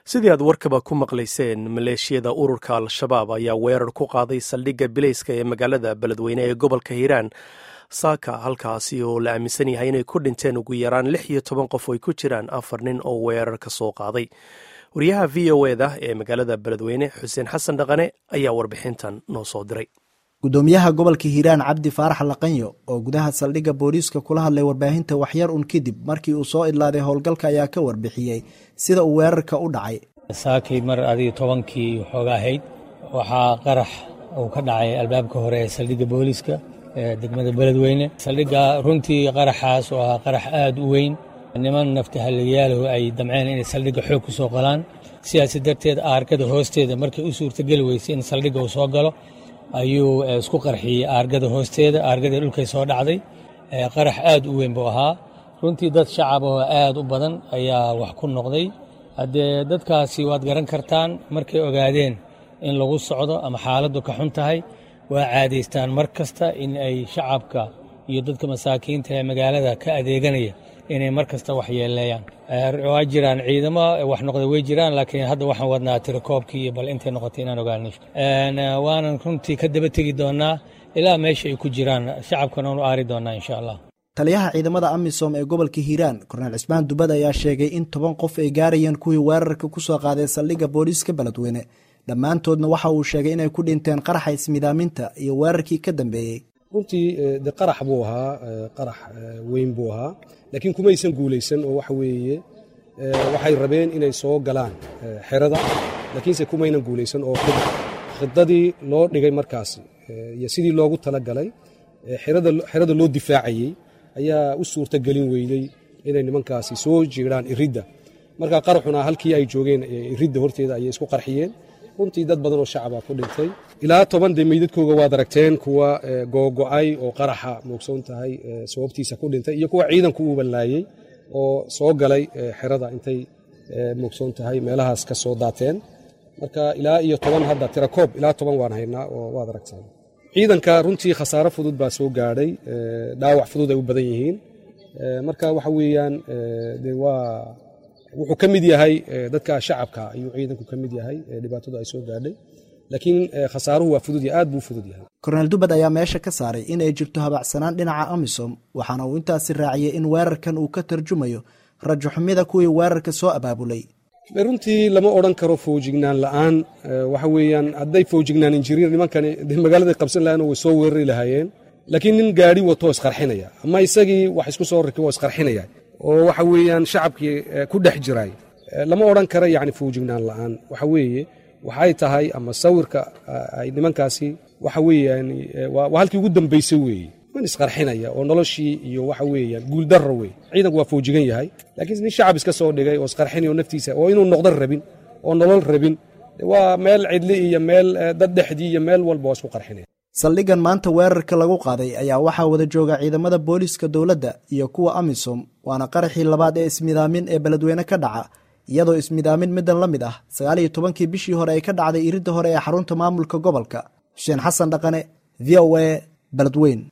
sidii aad warkaba ku maqlayseen maleeshiyada ururka al-shabaab ayaa weerar ku qaaday saldhigga bilayska ee magaalada beledweyne ee gobolka hiiraan saaka halkaasi oo la aaminsan yahay inay ku dhinteen ugu yaraan lix iyo toban qof ay ku jiraan afar nin oo weerar ka soo qaaday wariyaha v o eda ee magaalada beledweyne xuseen xasan dhaqane ayaa warbixintan noo soo diray gudoomiyaha gobolka hiiraan cabdi faarax laqanyo oo gudaha saldhigga booliiska kula hadlay warbaahinta waxyar un kadib markii uu soo idlaaday howlgalka ayaa ka warbixiyey sida uu weerarka u dhacay saakii mar adiga tobankii waxooga ahayd waxaa qarax uu ka dhacay albaabka hore ee saldhigga booliiska ee degmada beledweyne saldhigga runtii qaraxaas oo ahaa qarax aad u weyn niman naftahalligayaalahu ay damceen inay saldhigga xoog ku soo qalaan sidaasi darteed aargada hoosteeda markay u suurtageli weysay in saldhigga uu soo galo ayuu isku qarxiyey aargada hoosteeda aargadii dhulkay soo dhacday qarax aad u weyn buu ahaa runtii dad shacab oo aad u badan ayaa wax ku noqday haddee dadkaasi waad garan kartaan markay ogaadeen in lagu socdo ama xaaladdu ka xun tahay waa caadaystaan mar kasta in ay shacabka iyo dadka masaakiinta ee magaalada ka adeeganaya inay mar kasta wax yeeleeyaan waa jiraan ciidamo wax noqday way jiraan laakiin hadda waxaan wadnaa tirakoobkii iyo bal intay noqotay inaan ogaano waanan runtii ka daba tegi doonaa ilaa meesha ay ku jiraan shacabkana waanu aari doonaa insha allah taliyaha ciidamada amisom ee gobolka hiiraan korneel cismaan dubad ayaa sheegay in toban qof ay gaarayeen kuwii weerarka ku soo qaaday saldhigga booliiska beledweyne dhammaantoodna waxa uu sheegay inay ku dhinteen qaraxa ismidaaminta iyo weerarkii ka dambeeyey runtii de qarax buu ahaa qarax weyn buu ahaa laakiin kumaysan guulaysan oo waxa weeye waxay rabeen inay soo galaan xerada laakiinse kumaynan guulaysan oo khidadii loo dhigay markaasi iyo sidii loogu talagalay xerada loo difaacayey ayaa u suurta gelin weydey inay nimankaasi soo jiiraan iridda marka qaraxuna halkii ay joogeen iridda horteeda ayay isku qarxiyeen runtii dad badan oo shacaba ku dhintay ilaa toban dee meydadkooga waad aragteen kuwa googo'ay oo qaraxa moogsoon tahay sababtiisa ku dhintay iyo kuwa ciidanku uu ballaayey oo soo galay xerada intay moogsoon tahay meelahaas ka soo daateen marka ilaa iyo toban hadda tirakoob ilaa toban waan haynaa oo waad aragteen ciidanka runtii khasaaro fudud baa soo gaadhay dhaawac fudud ay u badan yihiin marka waxa weeyaan de waa wuxuu ka mid yahay dadka shacabka ayuu ciidanku ka mid yahay dhibaatadu ay soo gaadhay laakiin khasaaruhu waa fudud aad buu fudud yahay korneel dubad ayaa meesha ka saaray in ay jirto habacsanaan dhinaca amisom waxaana uu intaasi raaciyey in weerarkan uu ka tarjumayo rajo xumida kuwii weerarka soo abaabulay runtii lama odhan karo foojignaan la'aan waxa weeyaan hadday foojignaanin jirin nimankani magaaladay qabsan lahayen way soo weerari lahaayeen laakiin nin gaadhi watoo isqarxinaya ama isagii wax isku soo rakibo isqarxinaya oo waxa weeyaan shacabkii ku dhex jiray lama odhan kara yacni foojignaan la'aan waxa weeye waxay tahay ama sawirka ay nimankaasi waxa weeyaan waa halkii ugu dambaysay weeye man isqarxinaya oo noloshii iyo waxa weeyaan guuldarra wey ciidanku waa foojigan yahay laakiin nin shacab iska soo dhigay oo isqarxinaya oo naftiisa oo inuu noqdan rabin oo nolol rabin waa meel cidli iyo meel dad dhexdii iyo meel walba waa isku qarxinaya saldhiggan maanta weerarka lagu qaaday ayaa waxaa wada jooga ciidamada booliiska dowladda iyo kuwa amisom waana qaraxii labaad ee ismidaamin ee beledweyne ka dhaca iyadoo ismidaamin middan la mid ah sagaal iyo tobankii bishii hore ay ka dhacday iridda hore ee xarunta maamulka gobolka xuseen xasan dhaqane v o a beledweyn